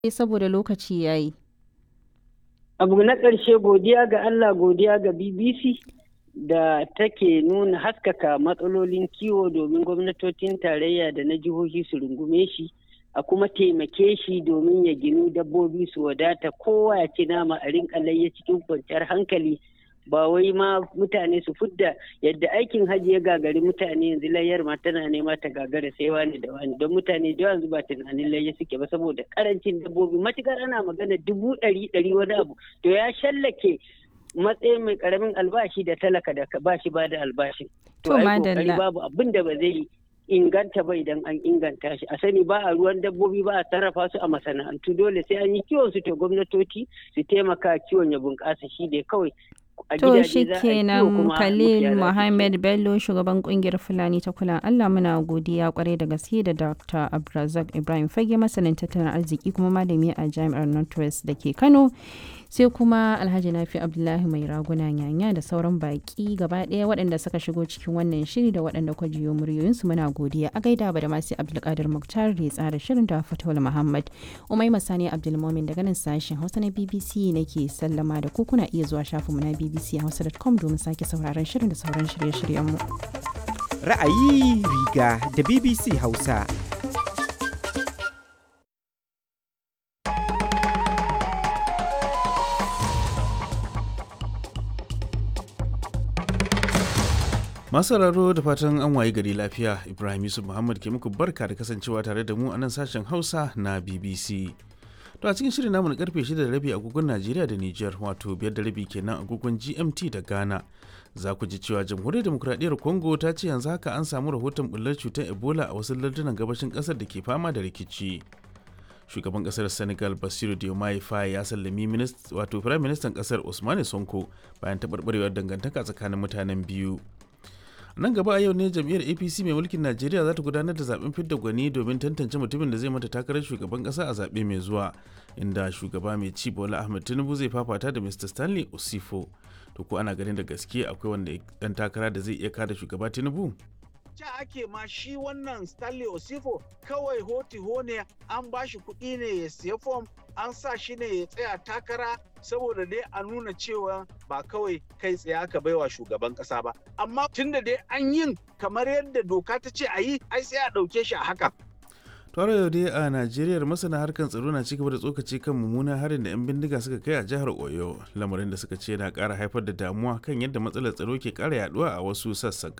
saboda lokaci ya yi. Abu na ƙarshe godiya ga Allah godiya ga BBC da take nuna haskaka matsalolin kiwo domin gwamnatocin tarayya da na jihohi su rungume shi a kuma taimake shi domin ya ginu dabbobi su wadata kowa ya ci nama a rinka layya cikin kwanciyar hankali ba wai ma mutane su fudda yadda aikin hajji ya gagari mutane yanzu layyar ma tana nema ta gagara sai wani da wani don mutane da yanzu ba tunanin layya suke ba saboda karancin dabbobi matukar ana magana dubu ɗari ɗari wani abu to ya shallake matsayin mai karamin albashi da talaka da ba shi ba da albashin to ai kokari babu abin da ba zai inganta ba idan an inganta shi a sani ba a ruwan dabbobi ba a sarrafa su a masana'antu dole sai an yi kiwon su to gwamnatoci su taimaka kiwon ya bunƙasa shi ne kawai To shi kenan Khalil Mohammed Bello shugaban kungiyar Fulani ta kula Allah muna godiya kwarai da gaske da Dr. Abdulrazak Ibrahim Fage masanin tattalin arziki kuma malami a Jami'ar Northwest da ke Kano. Sai kuma Alhaji Nafi Abdullahi mai raguna yanya da sauran baki gaba ɗaya waɗanda suka shigo cikin wannan shiri da waɗanda kwa jiyo muryoyinsu muna godiya a gaida ba da masu Abdulkadir Muktar da ya tsara shirin da Fatawul Muhammad. Umai Masani Abdulmomin daga nan sashen Hausa na BBC nake sallama da ku kuna iya zuwa shafinmu na BBC. bbchausa.com domin sake sauraron shirin da sauran shirye-shiryenmu. Ra'ayi riga da BBC Hausa. Masu raro da fatan an waye gari lafiya Ibrahim Yusuf Muhammad ke muku barka da kasancewa tare da mu a nan sashen Hausa na BBC. To a cikin shirin namu na karfe 6 da rabi agogon Najeriya da Nijar wato biyar da rabi kenan agogon GMT da Ghana. Za ku ji cewa Jamhuriyar Demokuraɗiyyar Congo ta ce yanzu haka an samu rahoton bullar cutar Ebola a wasu lardunan gabashin ƙasar da ke fama da rikici. Shugaban ƙasar Senegal Basiru Diomaye Faye ya sallami wato Firayim Ministan ƙasar Usmane Sonko bayan taɓarɓarewar dangantaka tsakanin mutanen biyu. nan gaba a yau ne jam'iyyar apc mai mulkin najeriya za ta gudanar da zaben fidda gwani domin tantance mutumin da zai mata takarar shugaban kasa a zaɓe mai zuwa inda shugaba mai ci bola ahmed tinubu zai fafata da mr stanley osifo to ko ana ganin da gaske akwai wanda dan takara da zai iya kada shugaba tinubu ja ake ma shi wannan stanley osifo kawai hoti ne an ba shi kuɗi ne ya siya fom an sa shi ne ya tsaya takara saboda dai a nuna cewa ba kawai kai tsaye aka baiwa shugaban kasa ba amma tunda dai an yin kamar yadda doka ta ce a yi ai sai a ɗauke shi a haka tare yau dai a najeriya masana harkar tsaro na cigaba da tsokaci kan mummunan harin da 'yan bindiga suka kai a jihar oyo lamarin da suka ce na ƙara haifar da damuwa kan yadda matsalar tsaro ke ƙara yaduwa a wasu sassan